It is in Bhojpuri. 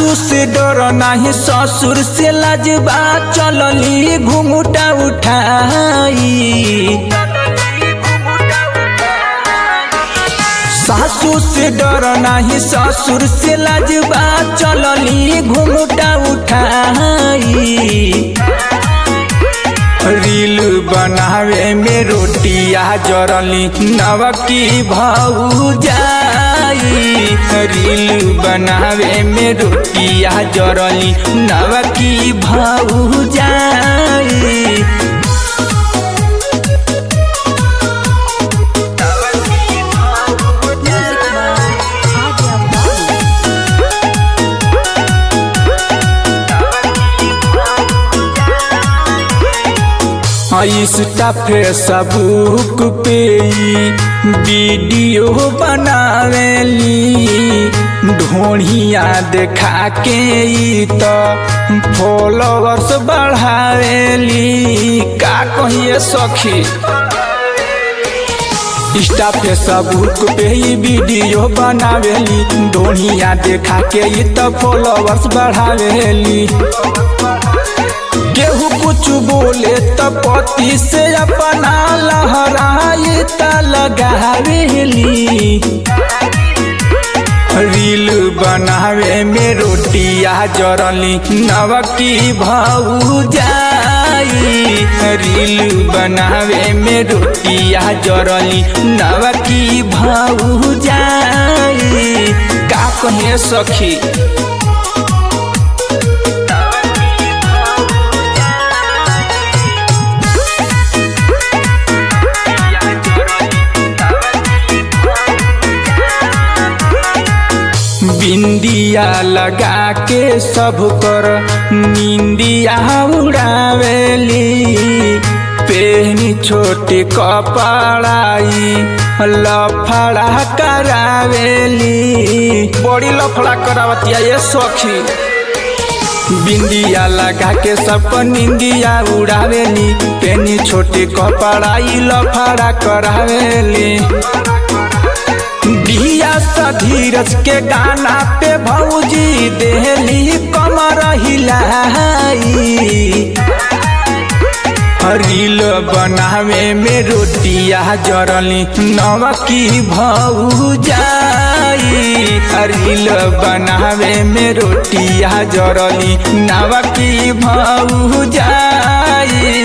सासू से डर नाही ससुर से लजबा चलली घुंघटा उठाई सासू से डर नाही ससुर से लजबा चलली घुंघटा उठाई रील बनावे में रोटिया जरली नवकी भाऊ जाई रील बनावे में रोटिया जरली नवकी भाऊ जाई इंस्टा फेसबुक पे वीडियो बनावेली ढोढ़िया देखा के ई तो फॉलोअर्स बढ़ावेली का कहिए सखी इंस्टा फेसबुक पे ही वीडियो बनावेली ढोढ़िया देखा के ई तो फॉलोअर्स बढ़ावेली केहू कुछ बोले त पति से अपना लहराई त लगावेली रील बनावे में रोटिया जरली नवकी भाऊ जाई रील बनावे में रोटिया जरली नवकी भाऊ जाई का कहे सखी बिंदिया लगा के सब कर निंदिया उड़ावेली पेहनी छोटे कपड़ाई लफड़ा करावेली बड़ी लफड़ा करावतिया ये सखी बिंदिया लगा के सब निंदिया उड़ावेली पेनी छोटे कपड़ाई लफड़ा करावेली दिया धीरज के गाना पे भौजी देहली कमर हिलाई रील बनावे में रोटिया जरली नवकी भऊ जाई रील बनावे में रोटिया जरली नवकी भऊ जाई